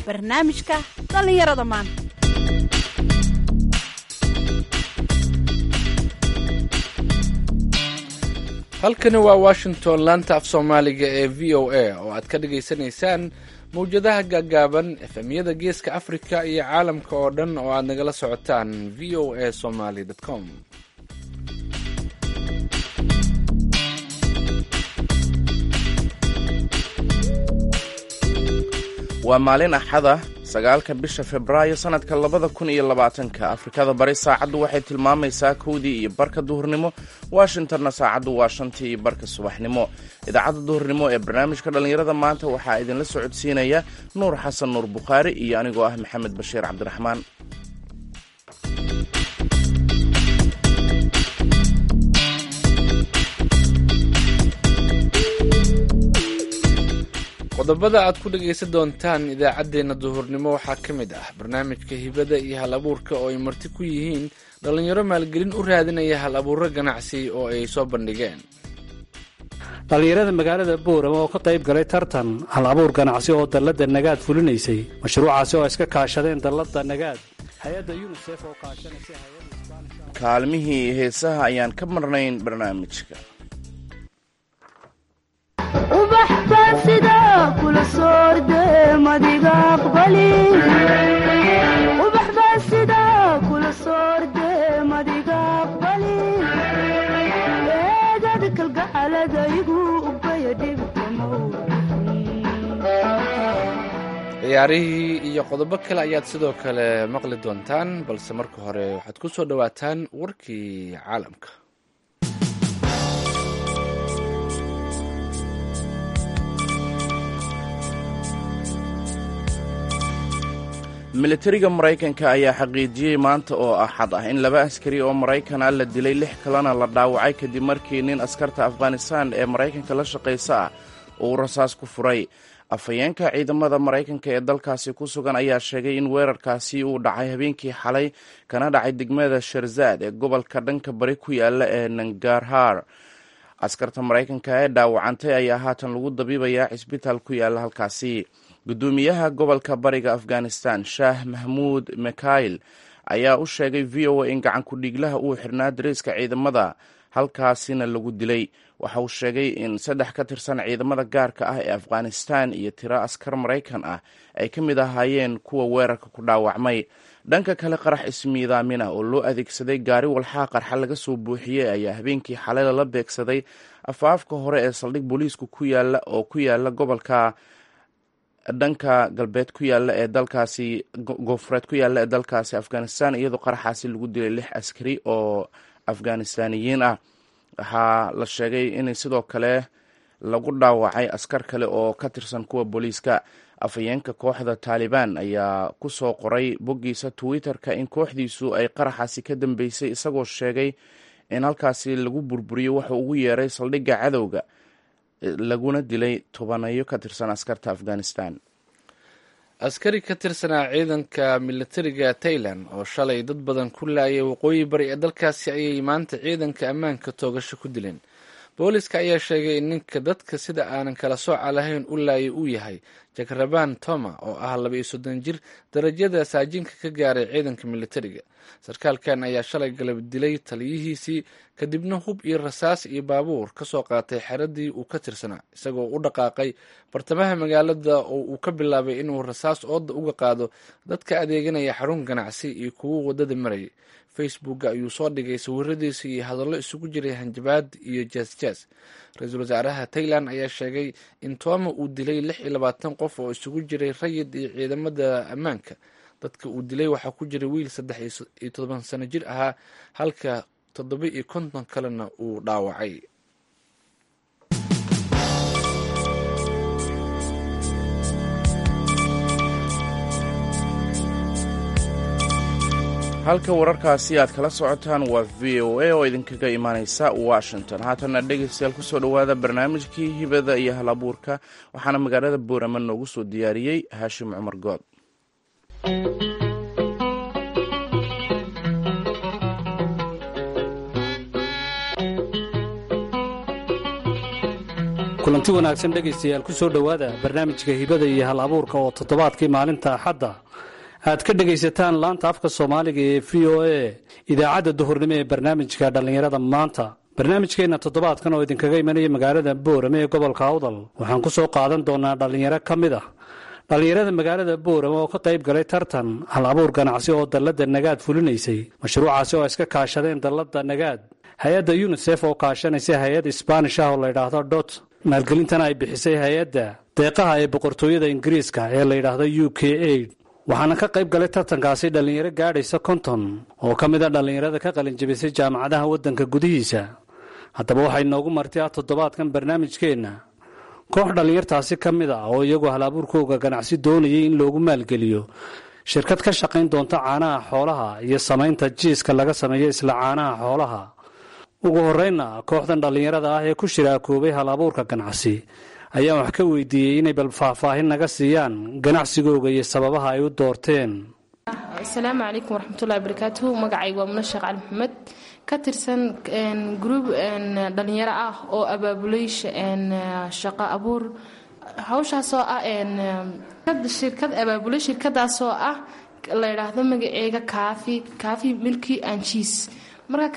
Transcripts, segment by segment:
barnaamijka dhallinyarada maanta halkani waa washington laanta af soomaaliga ee v o a oo aad ka dhagaysanaysaan mawjadaha gaagaaban efemyada geeska afrika iyo caalamka oo dhan oo aad nagala socotaan v o a somaly com waa maalin axada sagaalka bisha februaayo sannadka labada kun iyo labaatanka afrikada bari saacaddu waxay tilmaamaysaa kowdii iyo barka duhurnimo washingtonna saacaddu waa shantii iyo barka subaxnimo idaacadda duhurnimo ee barnaamijka dhallinyarada maanta waxaa idinla socodsiinaya nuur xasan nuur bukhaari iyo anigoo ah maxamed bashiir cabdiraxmaan qodobada aad ku dhagaysan doontaan idaacaddeenna duhurnimo waxaa ka mid ah barnaamijka hibada iyo hal abuurka oo ay marti ku yihiin dhallinyaro maalgelin u raadinaya hal abuuro ganacsi oo ay soo bandhigeen dhallinyarada magaalada boorama oo ka qayb galay tartan hal abuur ganacsi oo dalladda nagaad fulinaysay mashruucaasi oo iska kaashadeen dalladda nagaad hay-adda yunisef oo kaashanaysa kaalmihii heesaha ayaan ka marnayn barnaamijka ciyaarihii iyo qodobo kale ayaad sidoo kale maqli doontaan balse marka hore waxaad ku soo dhowaataan warkii caalamka militariga maraykanka ayaa xaqiijiyey maanta oo axad ah in laba askari oo maraykan ah la dilay lix kalena la dhaawacay kadib markii nin askarta afghanistan ee maraykanka la shaqaysa ah uu rasaas ku furay afhayeenka ciidamada maraykanka ee dalkaasi ku sugan ayaa sheegay in weerarkaasi uu dhacay habeenkii xalay kana dhacay degmada sharzaad ee gobolka dhanka bari ku yaala ee nangarhar askarta maraykanka ee dhaawacantay ayaa haatan lagu dabiibayaa cisbitaal ku yaala halkaasi gudoomiyaha gobolka bariga afghanistan shaah mahmuud mikhail ayaa u sheegay v o a in gacan ku-dhiiglaha uu xirnaa dariiska ciidamada halkaasina lagu dilay waxa uu sheegay in saddex ka tirsan ciidamada gaarka ah ee afghanistan iyo tiro askar maraykan ah ay ka mid ahaayeen kuwa weerarka ku dhaawacmay dhanka kale qarax ismiidaamina oo loo adeegsaday gaari walxaa qarxa laga soo buuxiyey ayaa habeenkii xalay lala beegsaday afaafka hore ee saldhig booliisku ku yaala oo ku yaala gobolka dhanka galbeed ku yaala ee dalkaasi goofureed ku yaala ee dalkaasi afghanistan iyadoo qaraxaasi lagu dilay lix askari oo afghanistaniyiin ah waxaa la sheegay in sidoo kale lagu dhaawacay askar kale oo ka tirsan kuwa booliiska afhayeenka kooxda taalibaan ayaa ku soo qoray boggiisa twitter-ka in kooxdiisu ay qaraxaasi ka dambeysay isagoo sheegay in halkaasi lagu burburiyo wuxuu ugu yeeray saldhigga cadowga laguna dilay tobanayo ka tirsan askarta afghanistan askari ka tirsanaa ciidanka militariga tailan oo shalay dad badan ku laayay waqooyi bari ee dalkaasi ayay maanta ciidanka ammaanka toogasho ku dileen booliska ayaa sheegay in ninka dadka sida aanan kala sooca lahayn u laayay uu yahay jakraban toma oo ah laba iyo soddon jir darajada saajinka ka gaaray ciidanka militariga sarkaalkan ayaa shalay galab dilay taliyihiisii kadibna hub iyo rasaas iyo baabuur ka soo qaatay xeradii uu ka tirsanaa isagoo u dhaqaaqay bartamaha magaalada oo uu ka bilaabay inuu rasaas ooda uga qaado dadka adeeganaya xarun ganacsi iyo kuwo wadada marayay facebooka ayuu soo dhigay sawiradiisa iyo hadallo isugu jiray hanjabaad iyo jaasjaas ra-iisul wasaaraha tailan ayaa sheegay in tooma uu dilay lix iyo labaatan qof oo isugu jiray rayid iyo ciidamada ammaanka dadka uu dilay waxaa ku jiray wiil saddex iyo todoban sano jir ahaa halka toddoba iyo konton kalena uu dhaawacay halka wararkaasi aad kala socotaan waa v o a oo idinkaga imaaneysa washington haatanna dhegaystayaal kusoo dhowaada barnaamijkii hibada iyo hal abuurka waxaana magaalada boorama noogu soo diyaariyey haashim cumar good kulanti wanaagsan dhegaystayaal ku soo dhowaada barnaamijka hibada iyo hal abuurka oo toddobaadkii maalinta axadda aad ka dhegaysataan laanta afka soomaaliga ee v o a idaacadda duhurnimo ee barnaamijka dhallinyarada maanta barnaamijkeenna toddobaadkan oo idinkaga imanaya magaalada boorame ee gobolka awdal waxaan ku soo qaadan doonaa dhallinyaro ka mid ah dhallinyarada magaalada boorame oo ka qayb galay tartan hal abuur ganacsi oo dalladda nagaad fulinaysay mashruucaasi oo iska kaashadeen dalladda nagaad hay-adda yunisef oo kaashanaysa hay-ad isbaanish ah oo layidhaahdo dot maalgelintana ay bixisay hay-adda deeqaha ee boqortooyada ingiriiska ee layidhaahdo u k aid waxaana ka qayb galay tartankaasi dhallinyaro gaadhaysa konton oo ka mid a dhallinyarada ka qalinjabisay jaamacadaha waddanka gudihiisa haddaba waxay noogu marti ah toddobaadkan barnaamijkeenna koox dhallinyartaasi ka mid a oo iyagu hal-abuurkooga ganacsi doonayay in loogu maalgeliyo shirkad ka shaqayn doonta caanaha xoolaha iyo samaynta jiiska laga sameeyo isla caanaha xoolaha ugu horreynna kooxdan dhallinyarada ah ee ku shiraakoobay hal abuurka ganacsi ayaan wax ka weydiiyey inay bal faahfaahin naga siiyaan ganacsigooga iyo sababaha ay u doorteen asalaamu calaykum waraxmatullahi barakaatuhu magacayga waa muna sheekh cali maxamed ka tirsan gruub dhallinyaro ah oo abaabulay shaqo abuur hawshaasoo ah shirkad abaabulay shirkadaasoo ah la yidhaahdo magaceega kaafi kaafi milki and cheese marka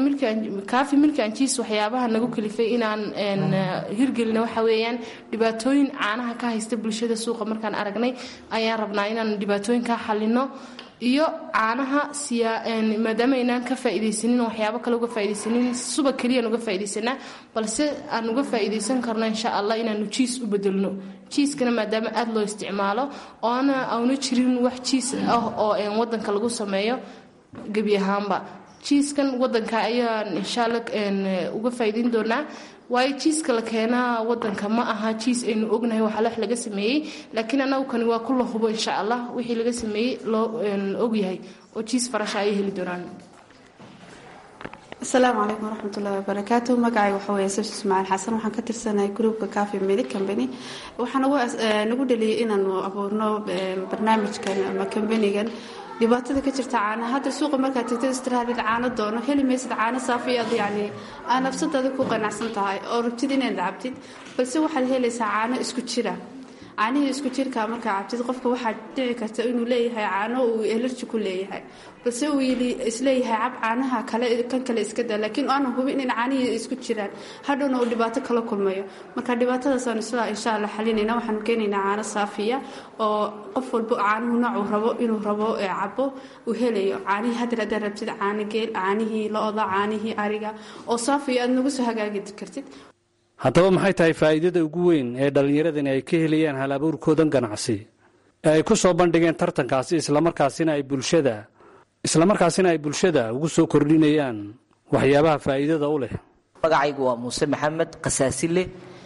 kaafi milki and cheese waxyaabaha nagu kalifay inaan hirgelina waxa weeyaan dhibaatooyin caanaha ka haysta bulshada suuqa markaan aragnay ayaan rabnaa inaan dhibaatooyinkaa xalino iyo caanaha maadaama aynaan ka faaidaysanin waxyaabo kale uga faidaysanin suba keliyaan uga faa'idaysanaa balse aan uga faa'iidaysan karno insha allah inaanu jiis u bedelno jiiskana maadaama aada loo isticmaalo oona auna jirin wax jiis ah oo wadanka lagu sameeyo gebi ahaanba jiiskan wadanka ayaan inshaalla uga faa'iidayn doonaa waayo jiiska la keenaa wadanka ma aha jiis aynu ognahay waxaa wax laga sameeyey laakiin anagu kani waa ku la hubo insha allah wixii laga sameeyey loo ogyahay oo jiis farasha ayay heli doonaan asalaamu calaykum waraxmatullahi wabarakaatu magacay waxa weeye sabsi ismaaciil xasan waxaan ka tirsanahay gruupka cafi medic company waxaa nagu dhaliyay inaanu abuurno barnaamijkan ama kambanigan dhibaatada ka jirta caana hadda suuqa markaad tagtid istiraadid caano doono heli maysid caano saafiyaad yacni aa nafsadaada ku qanacsan tahay oo rabtid inaad cabtid balse waxaad helaysaa caano isku jira caanihii isku jirka markaa cabtid qofka waxaa dhici karta inuu leeyahay caano uu elerji ku leeyahay balse uu isleeyahay cab caanaha kale kan kale iska daa laakiin aanu hubin in caanihii isku jiraan hadhowna uu dhibaato kala kulmayo marka dhibaatadaasaan isla insha allah xalinayna waxaanu keenaynaa caano saafiya oo qof walba caanuhu noocuu rabo inuu rabo cabo uu helayo caanihii haddar haddaad rabtid caano geel caanihii lo-da caanihii ariga oo saafiya aad nagu soo hagaagi kartid haddaba maxay tahay faa'iidada ugu weyn ee dhallinyaradani ay ka helayaan hal abuurkoodan ganacsi ee ay ku soo bandhigeen tartankaasi islamarkaasina ay bulshada islamarkaasina ay bulshada ugu soo kordhinayaan waxyaabaha faa'iidada u leh magacaygu waa muuse maxamed kasaasile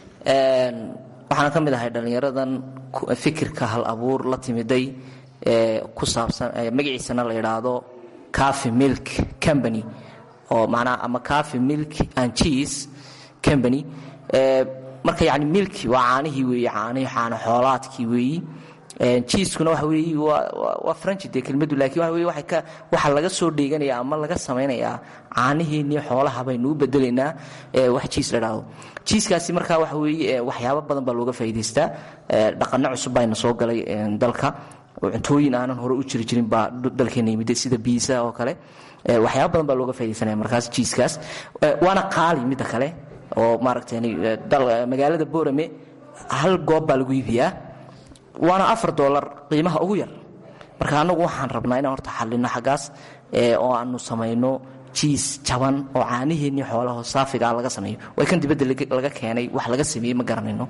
waxaana ka mid ahay dhallinyaradan fikirka hal abuur la timiday ee ku saabsan magaciisana la idhaahdo cafi milk company oo macnaha ama cafi milk and cheese company marka yani milki waa caanihii weeye caanihii caano xoolaadkii weeyi jiiskuna waxa weeyi waa franchi dee kelmaddu laakiin waxa weye waxay ka waxaa laga soo dheeganaya ama laga samaynayaa caanihiinii xoolaha baynu u bedelaynaa wax jiis la dhahdo jiiskaasi markaa waxa weeye waxyaabo badan baa looga faa'iidaystaa dhaqanno cusub bayna soo galay dalka cuntooyin aanan hore u jiri jirin baa dalkeena yimid sida biisa oo kale waxyaabo badan baa looga faaidaysanaya markaas jiiskaas waana qaali midda kale oo maaragtay magaalada boorame hal goob baa lagu iibiyaa waana afar dolar qiimaha ugu yar marka annagu waxaan rabnaa inaan horta xallino xaggaas oo aanu samayno jiis jaban oo caanihiinii xoolaho saafigaa laga sameeyo way kan dibadda laga keenay wax laga sameeyey ma garanayno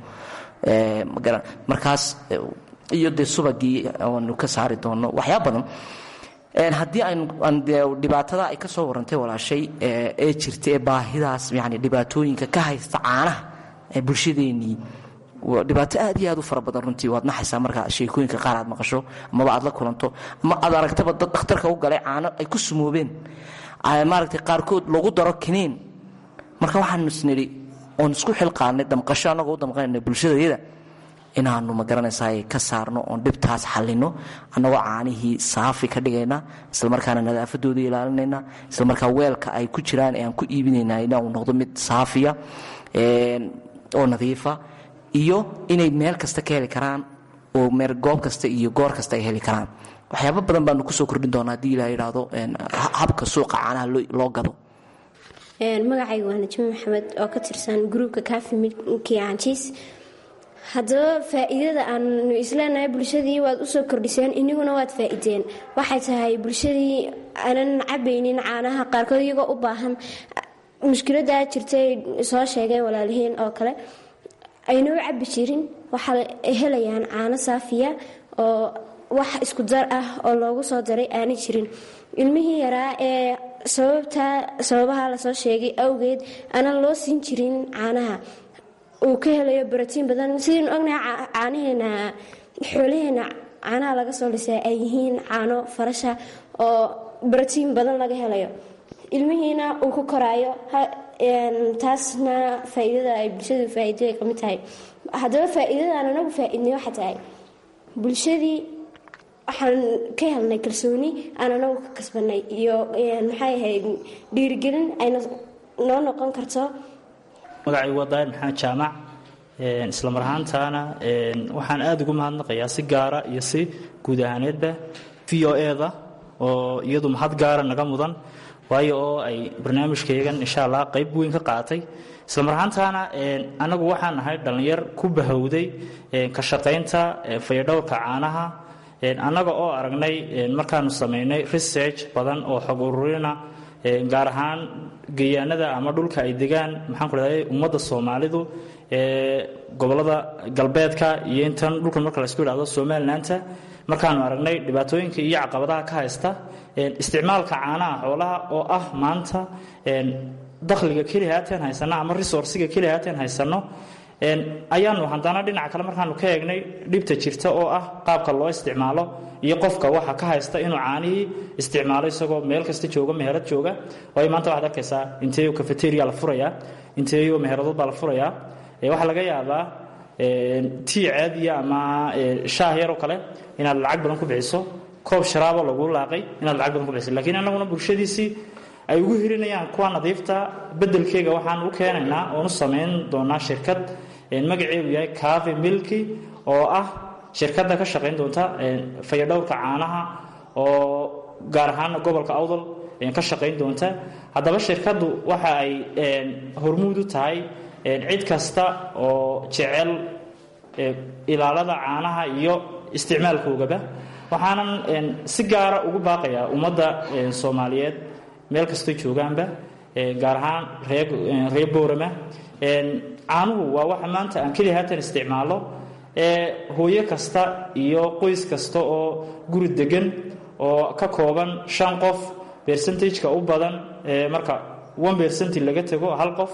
markaas iyo dee subagii aanu ka saari doonno waxyaa badan haddii dhibaatada ay ka soo warantay walaashay ee jirta ee baahidaas yani dhibaatooyinka ka haysta caanaha ee bulshadeenii dhibaato aad iyo aad u fara badan runtii waad naxaysaa marka sheekooyinka qaar aad maqasho amaba aad la kulanto ama aad aragtaba dad dhakhtarka u galay caano ay ku sumoobeen maaragtay qaarkood lagu daro kiniin marka waxaanu isnidhi oon isku xilqaanay damqasho annagoo u damqanayna bulshadayada inaanu magaranaysaa ka saarno oon dhibtaas xalino annagoo caanihii saafi ka dhigayna islamarkaana nadaafadooda ilaalinayna islamarkaa weelka ay ku jiraan ee aan ku iibinayna inuu noqdo mid saafiya oo nadiifa iyo inay meel kasta ka heli karaan oo meel goob kasta iyo goor kasta ay heli karaan waxyaabo badan baanu kusoo kordhin doonaa haddii ilaa yidhaahdo habka suuqa caanaha loo gado magacayga waa najmi maxamed oo ka tirsan gruubka kafi milki anjis haddaba faa-iidada aanu isleenahay bulshadii waad usoo kordhiseen iniguna waad faa-ideen waxay tahay bulshadii aanan cabaynin caanaha qaarkood iyagoo u baahan mushkiladaa jirtay soo sheegeen walaalihiin oo kale ayna u cabi jirin waxaa helayaan caano saafiya oo wax isku dar ah oo loogu soo daray aanay jirin ilmihii yaraa ee sababta sababaha lasoo sheegay awgeed aanan loo siin jirin caanaha uu ka helayo baratiin badan sidaynu ognahay caanaheena xoolaheena caanaha laga soo lisay ay yihiin caano farasha oo baratiin badan laga helayo ilmihiina uu ku koraayo taasna faa-iidada ay bulshadu faa-iido ka mid tahay haddaba faa-iidadaan anagu faa-iidnay waxa tahay bulshadii waxaan ka helnay kalsooni aan anagu ka kasbanay iyo maxay ahayd dhiirigelin ayna noo noqon karto magacaygu waa daahir maxamed jaamac isla mar ahaantaana waxaan aada ugu mahadnaqayaa si gaara iyo si guud ahaaneedba v o eda oo iyadu mahad gaara naga mudan waayo oo ay barnaamijkayagan insha allah qayb weyn ka qaatay isla mar ahaantaana anagu waxaan nahay dhallinyar ku bahowday ka shaqaynta fayadhowrka caanaha annaga oo aragnay markaanu samaynay research badan oo xog ururina gaar ahaan geeyaanada ama dhulka ay degaan maxaan ku dhahday ummadda soomaalidu ee gobollada galbeedka iyo intan dhulkan marka laysku idhahdo somalilandta markaanu aragnay dhibaatooyinka iyo caqabadaha ka haysta isticmaalka caanaha xoolaha oo ah maanta dakhliga keli haateen haysano ama resourciga keli haateen haysano ayaanu haddana dhinaca kale markaanu ka eegnay dhibta jirta oo ah qaabka loo isticmaalo iyo qofka waxa ka haysta inuu caanihii isticmaalo isagoo meel kasta jooga meherad jooga waayo maanta waxaad arkaysaa inteeyo cafeteria la furayaa inteeyo meheradood baa la furayaa waxaa laga yaabaa tii caadiya ama shaah yaroo kale inaad lacag badan ku bixiso koob sharaabo lagu laaqay inaad lacag badan ku bixiso lakiin annaguna bulshadiisii ay ugu hirinayaan kuwa nadiifta bedelkeega waxaan u keenaynaa oonu samayn doonaa shirkad magaceedu yahay cave milki oo ah shirkadda ka shaqayn doonta fayadhowrka caanaha oo gaar ahaana gobolka awdal ka shaqayn doonta haddaba shirkaddu waxa ay hormuud u tahay cid kasta oo jecel ilaalada caanaha iyo isticmaalkoogaba waxaanan si gaara ugu baaqayaa ummadda soomaaliyeed meel kastoo joogaanba gaar ahaan reer boorama caanuhu waa waxa maanta aan keliya haatan isticmaalo hooyo kasta iyo qoys kasta oo guri degan oo ka kooban shan qof bercentageka u badan marka one bercenti laga tago hal qof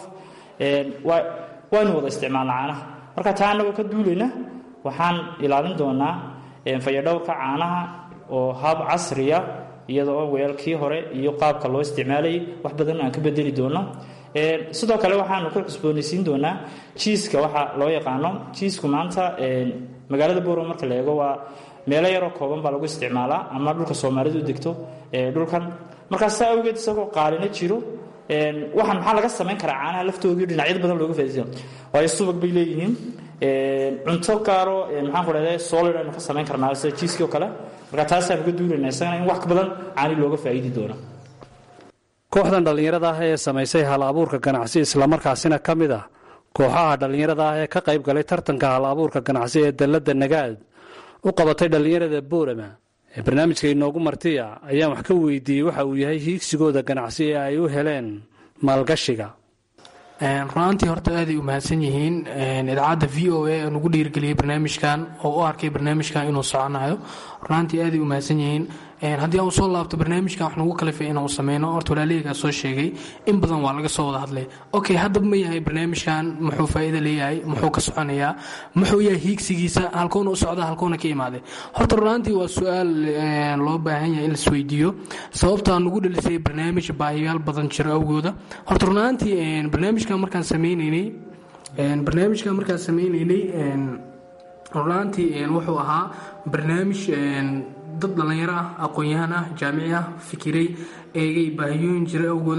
waynu wada isticmaalna caanaha marka taa annagoo ka duulayna waxaan ilaalin doonaa fayadhowrka caanaha oo hab casriya iyada oo weelkii hore iyo qaabka loo isticmaalayay wax badan aan ka bedeli doono sidoo kale waxaanu ku cusboonaysiin doonaa jiiska waxa loo yaqaano jiisku maanta magaalada boorama marka la eego waa meelo yaroo kooban baa lagu isticmaalaa ama dhulka soomaalidu degto dhulkan markaas saa awgeed isagoo qaalina jiro waxaan maxaa laga samayn karaa caanaha laftoodii dhinacyada badan looga faidaysa waayo subag bay leeyihiin cunto gaaro maxaan ku dhahday solid aynu ka samayn karnaa sida jiiskii oo kale marka taasaan uga duulayna isagana in wax ka badan caani looga faa'iidi doono kooxdan dhallinyarada ah ee samaysay hal abuurka ganacsi islamarkaasina ka mid ah kooxaha dhallinyarada ah ee ka qayb galay tartanka hal abuurka ganacsi ee dalladda nagaad u qabatay dhallinyarada boorama ee barnaamijka inoogu martiya ayaan wax ka weydiiyey waxa uu yahay hiigsigooda ganacsi ee ay u heleen maalgashiga runaantii horta aaday u mahadsan yihiin idaacadda v o a nugu dhiirgeliyey barnaamijkan oo u arkay barnaamijkan inuu soconayo runaantii aaday u mahadsan yihiin haddii aan usoo laabto barnaamijkan wax nagu kalifay inaan u sameyno horta walaalihaygaa soo sheegay in badan waa laga soo wada hadlay okay haddaba ma yahay barnaamijkan muxuu faa'iido leeyahay muxuu ka soconayaa muxuu yahay hiigsigiisa halkoona u socda halkoona ka imaaday horta runaantii waa su-aal loo baahan yahay in laisweydiiyo sababtaa nugu dhalisay barnaamij baahiyaal badan jiro awgooda horta runaantii barnaamijkan markaan sameyneynay barnaamijkan markaan sameyneynay runaantii wuxuu ahaa barnaamij dad dhallinyaro ah aqoon-yahan ah jaamici ah fikiray eegay baahiyooyin jira awgooda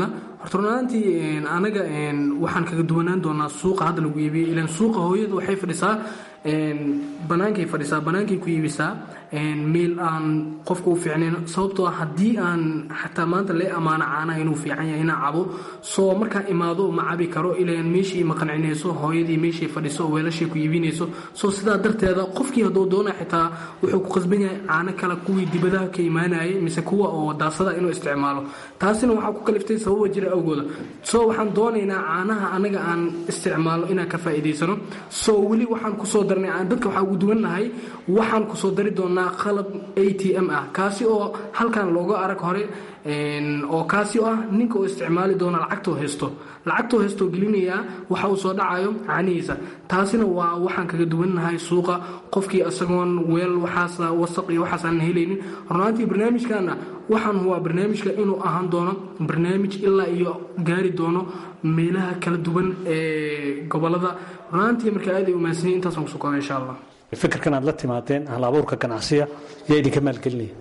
horta runaantii anaga waxaan kaga duwanaan doonaa suuqa hadda lagu iibiyo ilan suuqa hooyadu waxay fadhisaa banaankay fadhisaa banaankay ku iibisaa meel aan qofka u fiicnayn sababtoo ah haddii aan xataa maanta lee ammaano caanaha inuu fiican yahay inaan cabo soo markaan imaado ma cabi karo ilaan meeshii ma qancinayso hooyadii meeshay fadhiso weelashay ku iibinayso soo sidaa darteeda qofkii hadduu doona xitaa wuxuu ku qasban yahay caano kale kuwii dibadaha ka imaanayay mise kuwa oo daasada inuu isticmaalo taasina waxaa ku kaliftay sababa jira awgooda soo waxaan doonaynaa caanaha anaga aan isticmaalo inaan ka faa'iidaysano soo weli waxaan kusoo darnay aan dadka waxaa ugu duwannahay waxaan kusoo dari doonaa qalab a t m ah kaasi oo halkan looga arag hore oo kaasi oo ah ninka oo isticmaali doona lacagtoo haysto lacagtoo haystoo gelinayaa waxa uu soo dhacayo caanihiisa taasina waa waxaan kaga duwannahay suuqa qofkii isagoon weel waxaas wasaq iyo waxaas aan helaynin runaantii barnaamijkana waxaan waa barnaamijka inuu ahaan doono barnaamij ilaa iyo gaari doono meelaha kala duwan ee gobolada runaantii marka aad ay umahadsanyay intaasaan kusoo koobay insha allah fikirkan aad la timaadeen hal abuurka ganacsiga yaa idinka maalgelinaya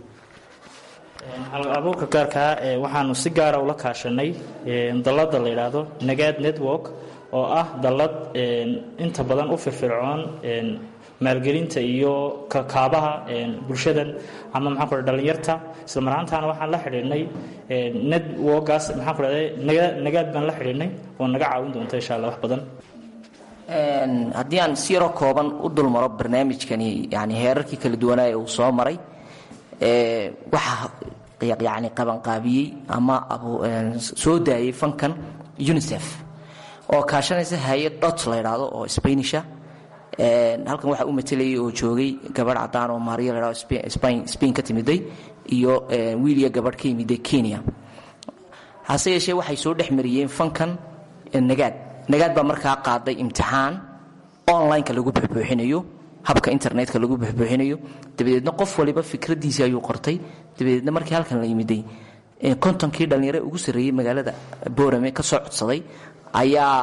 abuurka gaarkaa waxaanu si gaara ula kaashanay dallada la yidhaahdo nagaad network oo ah dallad inta badan u firfircoon maalgelinta iyo kakaabaha bulshadan ama maxaan ku dhalinyarta isla marhaantaana waxaan la xidhiidhnay networkaas maxaan ku dhahday nagaad baan la xidhiidhnay oo naga caawin doonta insha allah wax badan haddii aan si yaroo kooban u dulmaro barnaamijkani yani heerarkii kala duwanaaye uu soo maray waxaa yani qabanqaabiyey ama soo daayey fankan unicef oo kaashanaysa hay-ad dot la yidhaahdo oo spainisha halkan waxaa u matelayay oo joogay gabadh cadaan oo maariya la yidhahdo spain ka timiday iyo wiiliya gabadh ka yimiday kenya hase yeeshee waxay soo dhex mariyeen fankan nagaad nagaad baa markaa qaaday imtixaan online-ka lagu buxbuuxinayo habka internetka lagu buxbuuxinayo dabadeedna qof waliba fikradiisii ayuu qortay dabadeedna markii halkan la yimiday kontonkii dhallinyare ugu sarreeyey magaalada boorame ka soo codsaday ayaa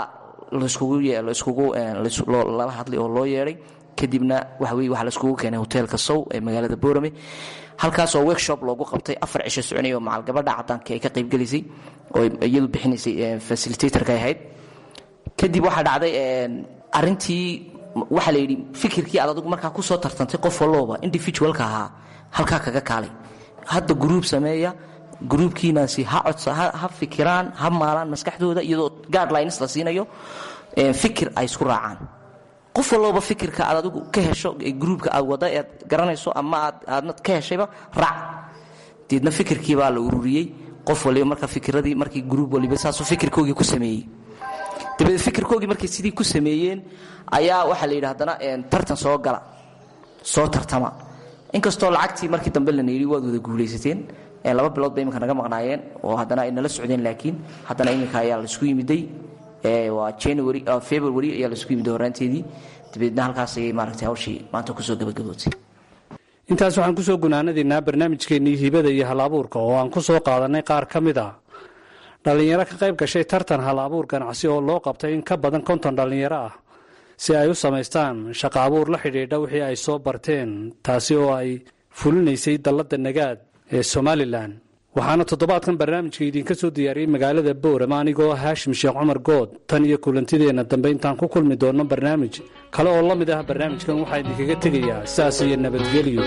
lala hadlay oo loo yeedhay kadibna waxaweye waxaa laiskugu keenay hoteelka sow ee magaalada boorame halkaasoo workshop loogu qabtay afar cisho soconaya oo macal gabadha cadaanka ay ka qaybgelisay oo iyadu bixinaysay facilitatorka ahayd kadib waxaa dhacday arintii waxaa la yidhi fikirkii aad adigu markaa kusoo tartantay qof walooba individualka ahaa halkaa kaga kaalay hadda gruub sameeya gruubkiinaasi ha codsa ha fikiraan ha maalaan maskaxdooda iyadoo guidelines la siinayo fikir ay isku raacaan qof walooba fikirka aad adigu ka hesho gruubka aad wada ead garanayso ama aad aadna ka heshayba raac deedna fikirkii baa la ururiyey qof waliba marka fikiradii markii gruub waliba saasuu fikirkoogii ku sameeyey dabadeed fikirkoogii markay sidii ku sameeyeen ayaa waxaa la yidhi haddana tartan soo gala soo tartama inkastoo lacagtii markii dambe lana yidhi waad wada guulaysateen laba bilood ba iminka naga maqnaayeen oo haddana ay nala socdeen laakiin haddana iminka ayaa laisku yimiday waa january february ayaa laisku yimiday horaanteedii dabadeedna halkaas ayay maaragtay hawshii maanta kusoo gabagabootay intaas waxaan kusoo gunaanadaynaa barnaamijkeennii hibada iyo hal abuurka oo aan ku soo qaadannay qaar ka mid ah dhallinyaro ka qayb gashay tartan hal abuur ganacsi oo loo qabtay in ka badan konton dhallinyaro ah si ay u samaystaan shaqa abuur la xidhiidha wixii ay soo barteen taasi oo ay fulinaysay dalladda nagaad ee somalilan waxaana toddobaadkan barnaamijka idinka soo diyaariyey magaalada boorama anigoo haashim sheekh cumar good tan iyo kulantideenna dambe intaan ku kulmi doonno barnaamij kale oo la mid ah barnaamijkan waxaa idinkaga tegayaa saas iyo nabadgelyo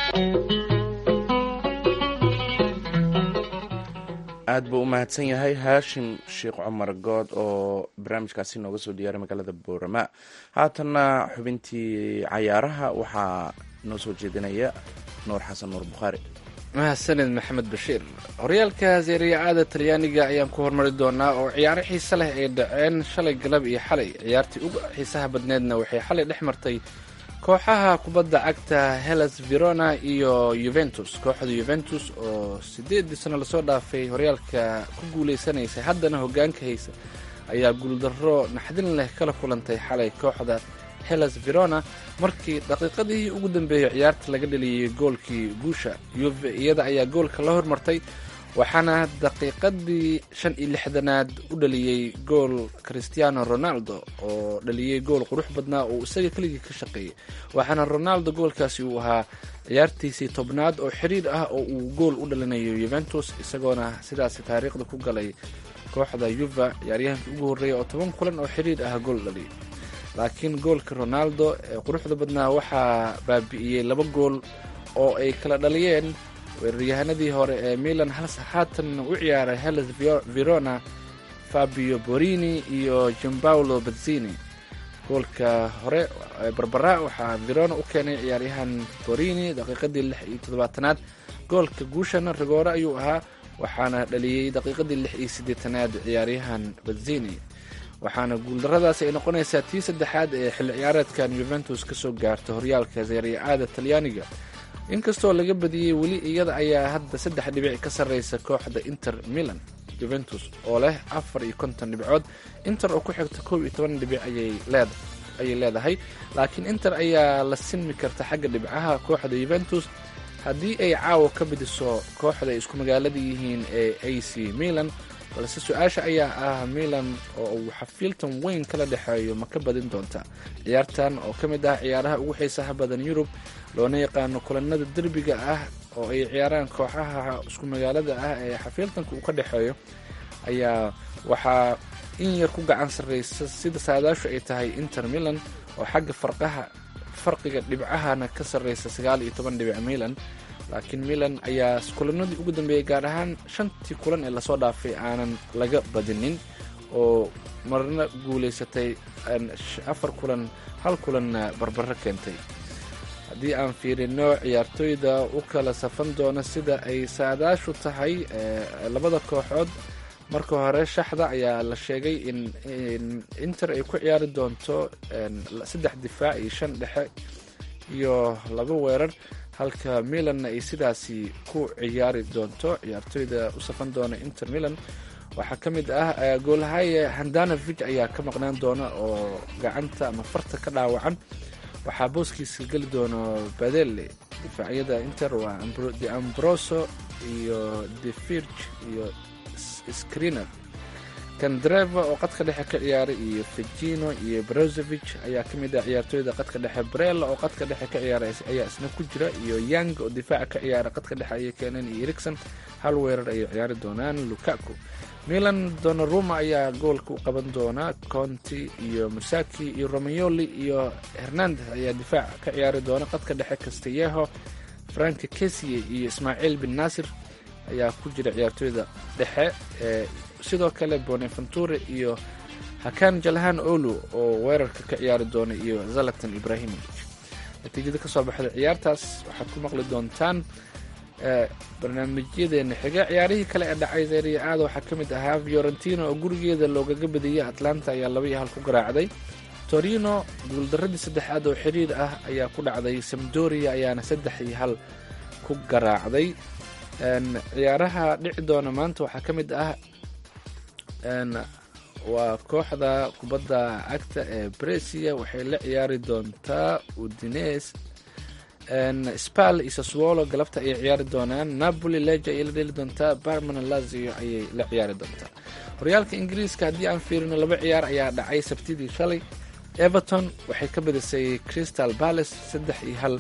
aad buu u mahadsan yahay haashim sheekh cumar good oo barnaamijkaasi nooga soo diyaaray magaalada boorama haatanna xubintii cayaaraha waxaa noo soo jeedinaya nuur xasan nuur bukhaari mahadsanid maxamed bashiir horyaalka seeriya-aada talyaaniga ayaan ku hormari doonaa oo ciyaaro xiise leh ay dhaceen shalay galab iyo xalay ciyaartii uga xiisaha badneedna waxay xalay dhex martay kooxaha kubadda cagta hellas verona iyo yuventus kooxda yuventus oo siddeedii sano lasoo dhaafay horyaalka ku guulaysanaysa haddana hoggaanka haysa ayaa guuldarro naxdin leh kala kulantay xalay kooxda hellas verona markii daqiiqadii ugu dambeeyey ciyaarta laga dhaliyey goolkii guusha yuve iyada ayaa goolka la hormartay waxaana daqiiqadii shan iyo lixdanaad u dhaliyey gool christiano ronaldo oo dhaliyey gool qurux badnaa oo isaga keligii ka shaqeeyey waxaana ronaldo goolkaasi uu ahaa ciyaartiisii tobnaad oo xiriir ah oo uu gool u dhalinayo yuventus isagoona sidaasi taariikhda ku galay kooxda yuva ciyaaryahankii ugu horreeya oo toban kulan oo xiriir ah gool dhaliyay laakiin goolka ronaldo ee quruxda badnaa waxaa baabi'iyey laba gool oo ay kala dhaliyeen weeraryahanadii hore ee milan hals haatan u ciyaaray hellas verona fabio borini iyo jambaulo bazzini goolka hore barbara waxaa verona u keenay ciyaaryahan borini daqiiqadii lix iyo toddobaatanaad goolka guushana rigoore ayuu ahaa waxaana dhaliyey daqiiqadii lix iyo siddeetanaad ciyaaryahan bazzini waxaana guuldaradaasi ay noqonaysaa tii saddexaad ee xilli ciyaareedkan yuventus ka soo gaarta horyaalka seeriya-aada talyaaniga inkastoo laga badiyey weli iyada ayaa hadda saddex dhibic ka sarreysa kooxda inter milan juventus oo leh afar iyo konton dhibcood inter oo ku xigta kow iyo toban dhibic ayay leedahay laakiin inter ayaa la sinmi karta xagga dhibcaha kooxda yuventus haddii ay caawa ka bidiso kooxda ay isku magaalada yihiin ee a c milan balse su-aasha ayaa ah milan oo uu xafiiltan weyn kala dhexeeyo ma ka badin doonta ciyaartan oo ka mid ah ciyaaraha ugu xiisaha badan yurub loona yaqaano kulanada derbiga ah oo ay ciyaaraan kooxaha isku magaalada ah ee xafiiltanka uu ka dhexeeyo ayaa waxaa in yar ku gacan sarreysa sida saadaashu ay tahay inter milan oo xagga farqaha farqiga dhibcahana ka sarreysa sagaal iyo toban dhibic milan laakiin milan ayaa kulanadii ugu dambeeyey gaar ahaan shantii kulan ee lasoo dhaafay aanan laga badinin oo marna guulaysatay afar kulan hal kulanna barbaro keentay haddii aan fiirino ciyaartooyda u kala safan doona sida ay saadaashu tahay labada kooxood marka hore shaxda ayaa la sheegay in inter ay ku ciyaari doonto saddex difaac iyo shan dhexe iyo laba weerar halka milanna ay sidaasi ku ciyaari doonto ciyaartooyda u safan doona inter milan waxaa ka mid ah goolhaye handanovig ayaa ka maqnaan doona oo gacanta ama farta ka dhaawacan waxaa booskiisa geli doono badele difaacyada inter waa de ambroso iyo defirg iyo screener kandreva oo qadka dhexe ka ciyaaray iyo fegino iyo brozovich ayaa ka mid ah ciyaartooyda qadka dhexe brella oo qadka dhexe ka ciyaara ayaa isna ku jira iyo yang oo difaaca ka ciyaara qadka dhexe ayay keeneen iyo ericson hal weerar ayay ciyaari doonaan lukaku milan donaruma ayaa goolka u qaban doona conti iyo musaki iyo romayoli iyo hernandez ayaa difaac ka ciyaari doona qadka dhexe castelleho frank kesie iyo ismaaciil bin nasir ayaa ku jira ciyaartooyda dhexe ee sidoo kale boneventure iyo hakan jalhan olu oo weerarka ka ciyaari doona iyo zalatan ibrahimovic natiijada kasoo baxda ciyaartaas waxaad ku maqli doontaan barnaamijyadeena xiga ciyaarihii kale ee dhacay seeriya aada waxaa ka mid ahaa fiorentina oo gurigeeda loogaga badiyey atlanta ayaa laba iyo hal ku garaacday torino guuldaradii saddexaad oo xiriir ah ayaa ku dhacday samdoria ayaana saddex iyo hal ku garaacday ciyaaraha dhici doona maanta waxaa ka mid ah waa kooxda kubadda cagta ee bresia waxay la ciyaari doontaa udines spal iyo saswolo galabta ayay ciyaari doonaan napoli leja ayay la dheli doontaa barmana lazio ayay la ciyaari doontaa horyaalka ingiriiska haddii aan fiirino laba ciyaar ayaa dhacay sabtidii shalay everton waxay ka badisay crystal palace saddex iyo hal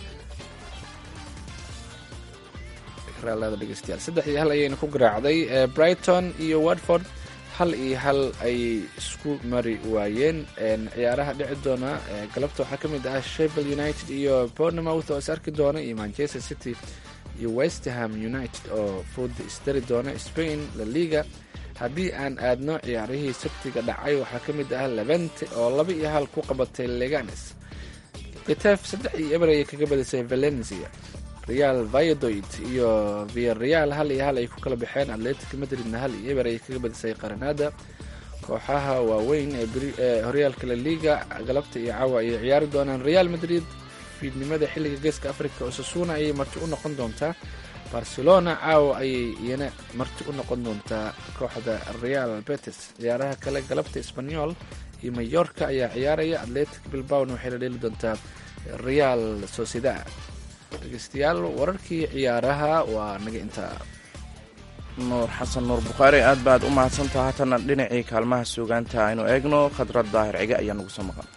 saddex iyo hal ayayna ku garaacday brighton iyo watford hal iyo hal ayay isku mari waayeen ciyaaraha dhici doona galabta waxaa ka mid ah sheffield united iyo bournemouth oo is arki doona iyo manchester city iyo westerham united oo fooda isdari doona spain la liga haddii aan aadno ciyaarihii sabtiga dhacay waxaa ka mid ah levente oo laba iyo hal ku qabatay leganes kitef saddex iyo eber ayay kaga badisay valencia real vayadoid iyo viareal hal iyo hal ay ku kala baxeen atletic madridna hal iyo eber ayay kaga badisay qaranada kooxaha waaweyn ee horyaalka la liga galabta iyo caawa ayay ciyaari doonaan real madrid fiidnimada xilliga geeska africa osasuna ayay marti u noqon doontaa barcelona caawa ayay iyana marti u noqon doontaa kooxda real betes ciyaaraha kale galabta sbanyol iyo mayorka ayaa ciyaaraya atletic bilbawna waxay la dheeli doontaa real sociedad dhegeystayaal wararkii ciyaaraha waa naga intaa nuur xasan nuur bukhaari aad baad u mahadsantaha haatana dhinacii kaalmaha suugaanta aynu eegno khadrad daahir cige ayaa nagu soo maqan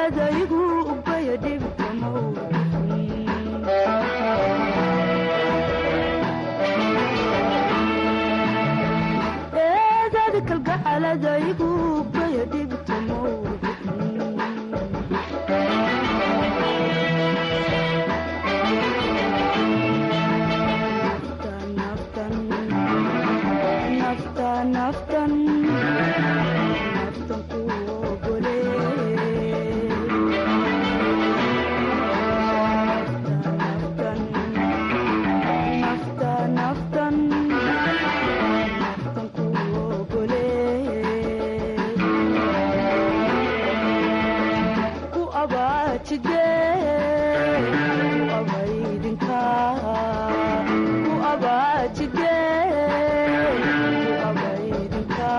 kalgacaaladaygu ubaya dhibkamow eedada kalgacaladaygu ubaya dhibkamow naftan naftan naftan ku ogole naftan naftan naftan ku ogole ku abaajide ku abaydinka ku abaajide ku abaydinka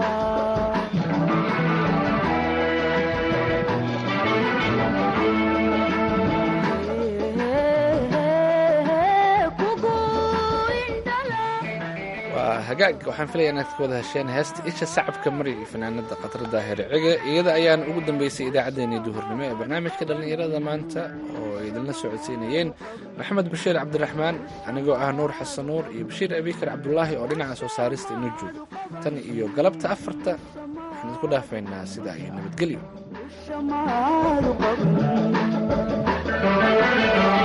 kugu indhala waa hagaag waxaan filaya inaad ka wada hesheen heesta isha sacabka mari iyo fanaanada khatar daahir cige iyada ayaan ugu dambeysay idaacaddeenii duhurnimo ee barnaamijka dhallinyarada maanta oo ay idinla socodsiinayeen maxamed bashiir cabdiraxmaan anigoo ah nuur xasan nuur iyo bashiir abikar cabdulaahi oo dhinaca soo saarista inoo jooga tan iyo galabta afarta waxaan idinku dhaafaynaa sidaa iyo nabadgelyo shamaadu qaban